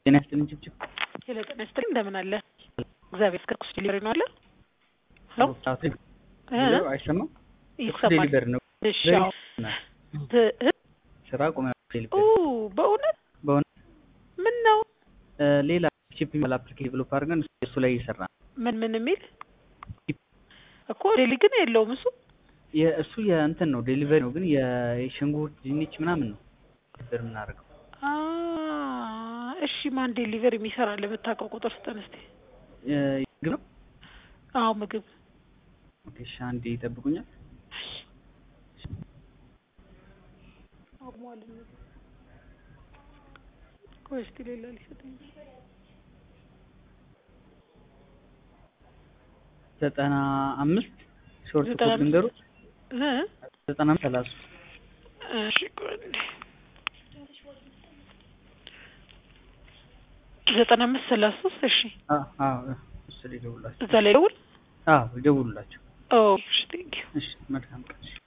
ጤና ይስጥልኝ ጭብጭብ ሄሎ ጤና ይስጥልኝ እንደምን አለ? እግዚአብሔር ይመስገን። ኩስ ዲሊቨሪ ነው አለ? ሄሎ እ አይሰማም? ይሰማል። ዴሊቨሪ ነው። እሺ አዎ። ት- እ- ስራ ቆመ ኦ ዴሊቨሪ በእውነት በእውነት ምን ነው እ፣ ሌላ ቺፕ የሚባል አፕሊኬሽን ዴቨሎፕ አድርገን እሱ ላይ እየሰራ ነው። ምን ምን የሚል እኮ ዴሊ ግን የለውም እሱ የእሱ የእንትን ነው ዴሊቨሪ ነው፣ ግን የሽንኩርት ድንች ምናምን ነው ዴሊቨሪ የምናደርገው። አ እሺ ማን ዴሊቨሪ የሚሰራ ለምታውቀው ቁጥር ስጠን እስቲ። እ፣ ምግብ ነው። አዎ ምግብ ኦኬ፣ እሺ አንዴ ይጠብቁኛል። አቁሟል። ቆይ እስቲ ሌላ ሊሰጠኝ ዘጠና አምስት ሾርት ዘጠና ኮድ አምስት ልንገሩት። እ ዘጠና አምስት ሰላሳ እሺ ቆይ አንዴ ዘጠና አምስት ሰላሳ ሶስት እሺ አዎ፣ አዎ፣ እሱ ላይ ደውላቸው። እዛ ላይ ደውል። አዎ፣ ይደውሉላቸው። ኦ እሺ ቴንኪው እሺ፣ መልካም ቀን። እሺ።